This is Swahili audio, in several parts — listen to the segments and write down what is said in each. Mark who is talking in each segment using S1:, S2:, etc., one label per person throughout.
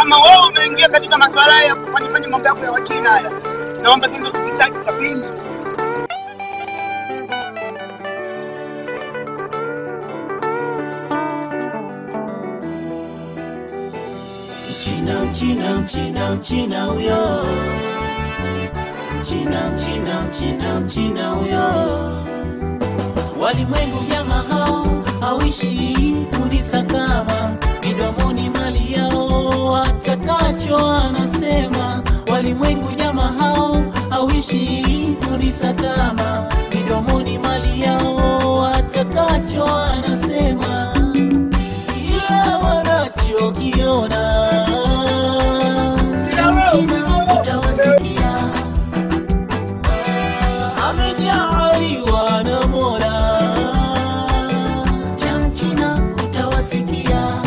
S1: kama wewe umeingia katika masuala ya kufanya fanya mambo yako ya wachina haya, naomba tuende hospitali tukapime.
S2: Mchina, mchina, mchina, mchina huyo. Mchina, mchina, mchina, mchina huyo. Walimwengu vyama hao hawishi kunisakama, midomoni mali yao watakacho anasema. Walimwengu nyama hao hawishi kunisakama, midomoni mali yao watakacho anasema kila wanachokiona China utawasikia amejaliwa na Mola Chamchina utawasikia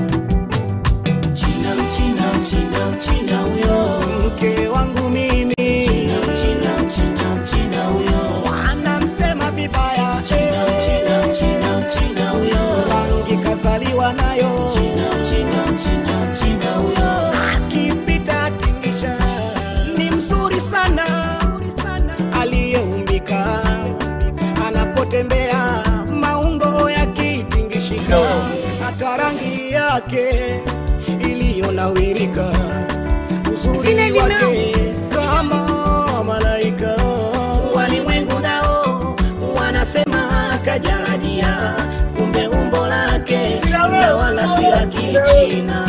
S2: China mchina mchina mchina huyo
S3: mke wangu mimi
S2: China mchina mchina mchina huyo
S3: anamsema vibaya
S2: China mchina mchina mchina huyo
S3: rangi kazaliwa nayo
S2: China mchina mchina mchina huyo
S3: akipita tingisha ni mzuri sana aliyeumbika anapotembea maungo yakitingishika hata rangi yake iliyonawirika uzuri wake kama malaika walimwengu nao wanasema kajaradia kumbe umbo lake na wala si la kichina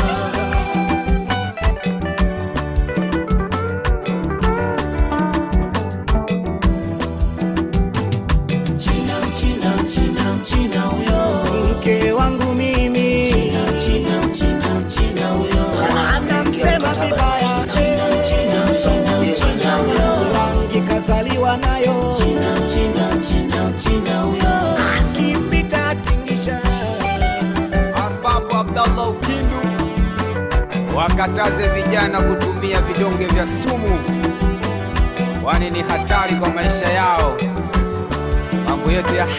S2: China mchina mchina mchina huyo
S3: mke wangu mimi
S2: China mchina mchina mchina huyo
S3: anamsema vibaya
S2: China mchina mchina mchina huyo
S3: rangi kazaliwa nayo
S2: China mchina mchina mchina huyo
S3: akipita tingisha
S4: Arbabu Abdallah Ukindu wakataze vijana kutumia vidonge vya sumu, kwani ni hatari kwa maisha yao. Mambo yetu ya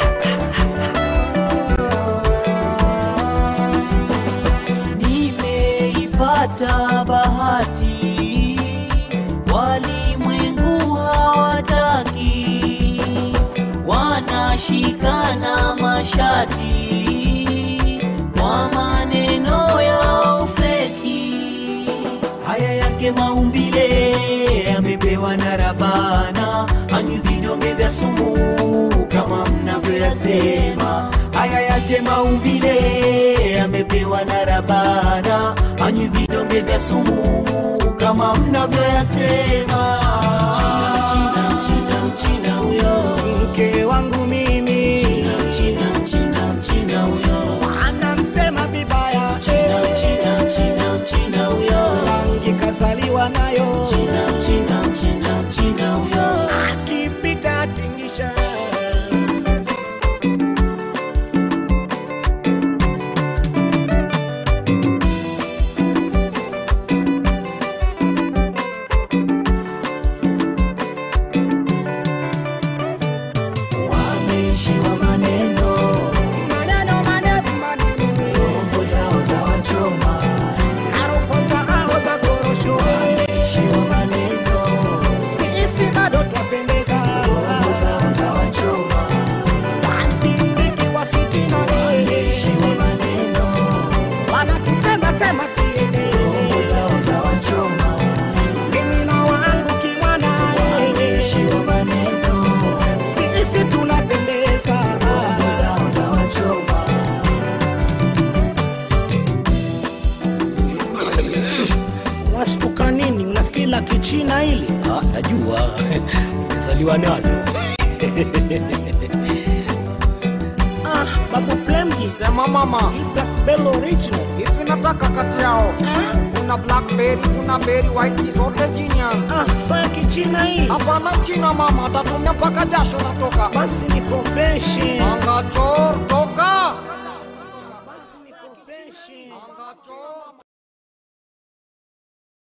S2: Nimeipata bahati, walimwengu hawataki, wanashikana mashati kwa maneno ya ufeki. Haya yake maumbile amepewa na Rabana, anywi vidonge vya sumu kama mnavyoyasema. Haya yake maumbile amepewa na Rabana, anywi vidonge vya sumu kama mnavyoyasema. Mchina, mchina, mchina huyo,
S3: mke wangu mimi
S2: mchina, mchina, mchina, mchina huyo,
S3: anamsema vibaya
S2: mchina, mchina, mchina, mchina huyo.
S3: rangi kazaliwa nayo
S2: China, China, China, China huyo
S3: akipita tingisha
S2: wameishiwa maneno,
S3: maneno maneno maneno
S2: roho zao za wachoma,
S3: harufu za ao za korosho
S2: wameishiwa maneno,
S3: sisi bado twapendeza
S2: roho zao za wachoma,
S3: wasindiki wa fitina
S2: wameishiwa maneno,
S3: wanatusema sema siene
S2: roho zao za wachoma,
S3: mimi na wangu kimwana
S2: wameishiwa maneno,
S3: sisi tunapendeza
S2: roho zao za wachoma.
S3: washtuka nini unafikiri la kichina hili
S5: Ah, najua umezaliwa nalo.
S3: ah, babu plemji
S4: sema mama,
S3: Black Bell original
S4: hivi nataka kati yao kuna blackberry, kuna berry white, zote jinian.
S3: ah, so ya kichina hii
S4: Hapana mchina mama, atatumia mpaka jasho natoka.
S3: basi nikopeshe
S4: Angachor toka